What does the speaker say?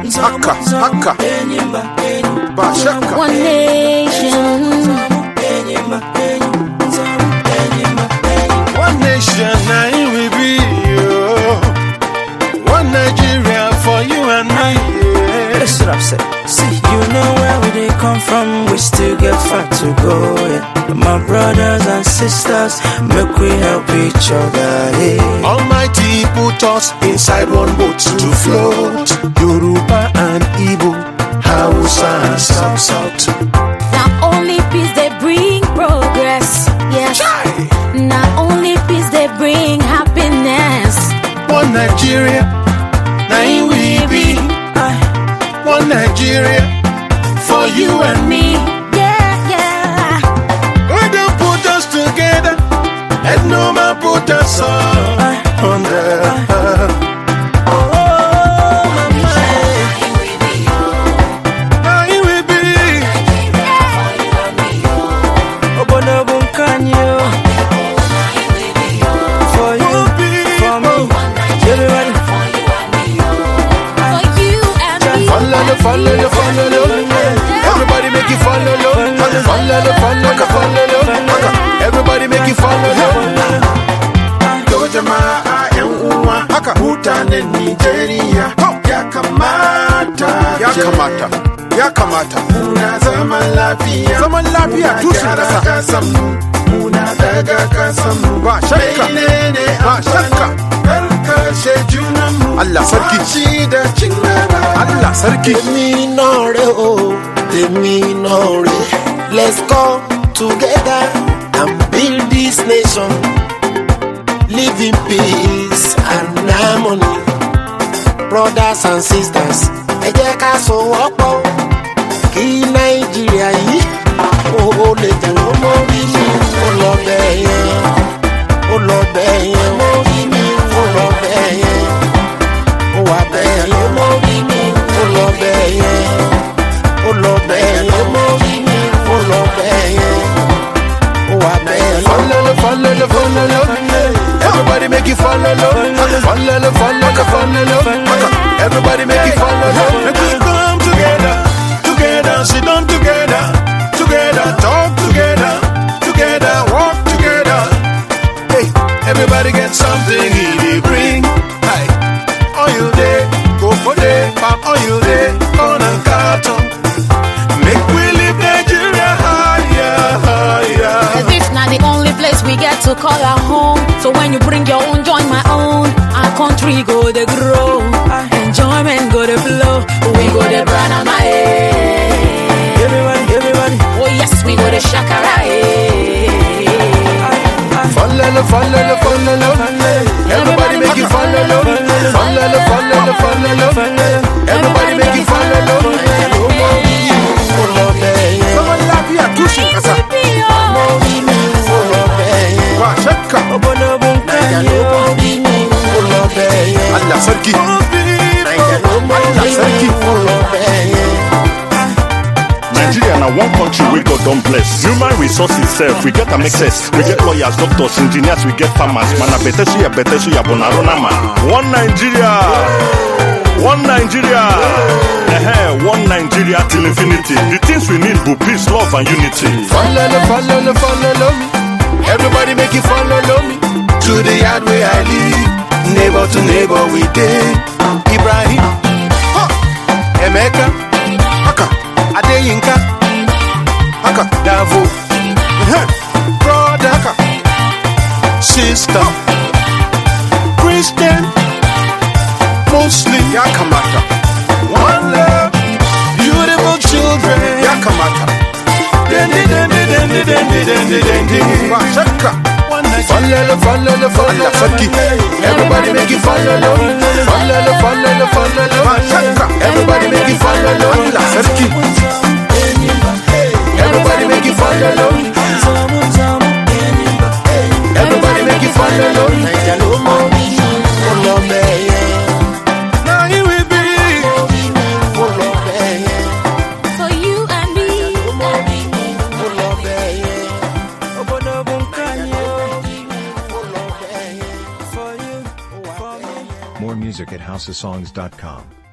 haka haka ba shakka One nation. One nation, now it will be you. One Nigeria for you and me. yeah. That's what I'm saying. See, you know where we they come from, we still get far to go. Yeah. My brothers and sisters, make we help each other. Yeah. Almighty put us inside one boat to float. Yoruba and Igbo, Hausa and South South. Not only peace they bring progress. Yes. Not only peace they bring happiness. One Nigeria, now we be. One Nigeria for you and me. Yeah, yeah. God don't put us together, and no man put us all under. Now he will be. Obonobo Nkanyo. For you, for me, everybody. For you and me. Follow, follow, follow, Everybody make it follow, follow, follow, follow, Everybody make it follow. Yo jamaa yan uwa haka mutanen Nigeria ya kamata ya kamata ya kamata muna zaman lafiya zaman lafiya tushen kasa kasan mu muna daga kasan mu ba shakka ba shakka karkashe junan mu Allah sarki ci da cin gaba Allah sarki Tèmi náà rè o, tèmi náà rè. Let's come together and build this nation. Live in peace and harmony. Brothers and sisters, ẹ jẹ́ ká sowọ́pọ̀ kí Nàìjíríà yìí ó ó lè jẹ́ ó mórí mi. Ó lọ bẹ́ẹ̀ yẹn, ó lọ bẹ́ẹ̀ yẹn, mórí mi. Ó lọ bẹ́ẹ̀ yẹn, ó wà bẹ́ẹ̀ yẹn, mórí mi. Ó lọ bẹ́ẹ̀ yẹn, ó lọ bẹ́ẹ̀ yẹn, mórí mi. Ó lọ bẹ́ẹ̀ yẹn, ó wà bẹ́ẹ̀ yẹn. Follow, follow, follow, Everybody make it follow, follow, follow, follow, Everybody make it follow, Make we come together, together, sit down together, together, talk together, together, walk together. Hey, everybody get something he bring. Hey, oil day, go for day, palm oil day, corn and carton. Make we live Nigeria higher, higher. Cause this not the only place we get to call our home. So when you bring your own, join my own. Our country go to grow. Enjoyment go to flow. We go to Branama. eh. Everybody, everybody. Oh yes, we go to Shakara. eh. Follow, follow, follow, Everybody make it follow, follow, follow, follow, Everybody make it follow. Ó lọ bẹ́ẹ̀ yẹn, Zaman lafiya tushen kasa. mórí mi. Ó lọ bẹ́ẹ̀ yẹn, Ba shakka. Obonobo Nkanyo. mórí mi. Ó lọ bẹ́ẹ̀ yẹn. Allah sarki. Allah sarki. Ó lọ bẹ́ẹ̀ yẹn. Nigeria na one country wey God don bless. Human resources sef, we get am excess. We get lawyers, doctors, engineers, we get farmers. Mana bete suya bete suya bonarona ma. One Nigeria. One Nigeria. Eh, one Nigeria till infinity. The things we need be peace, love and unity. Follow, follow, follow me. Everybody make it follow me. To the yard where I live. Neighbor to neighbor we dey. Ibrahim. Huh. Emeka. Haka. Adeyinka. Haka. Davo. Uh-huh. Brother. Haka. Sister. Christian. Muslim. Ya kamata. One love. Beautiful children. Ya kamata. Dendi, dendi, dendi, dendi, dendi, dendi. Ba shakka. Follow, follow, follow, sarki. Everybody make it follow, follow, follow, follow. Ba shakka. Everybody make it follow, Allah sarki. Everybody make it follow, everybody make it follow. Naija ló mórí mi. Ó lọ bẹ́ẹ̀ yẹn, Now he will be. ó lọ bẹ́ẹ̀ yẹn. For you and me. Ó mórí mi. Ó lọ bẹ́ẹ̀ yẹn. Obonobo Nkanyo. Ó lọ bẹ́ẹ̀ yẹn. For you, for me. More music at houseofsongs.com.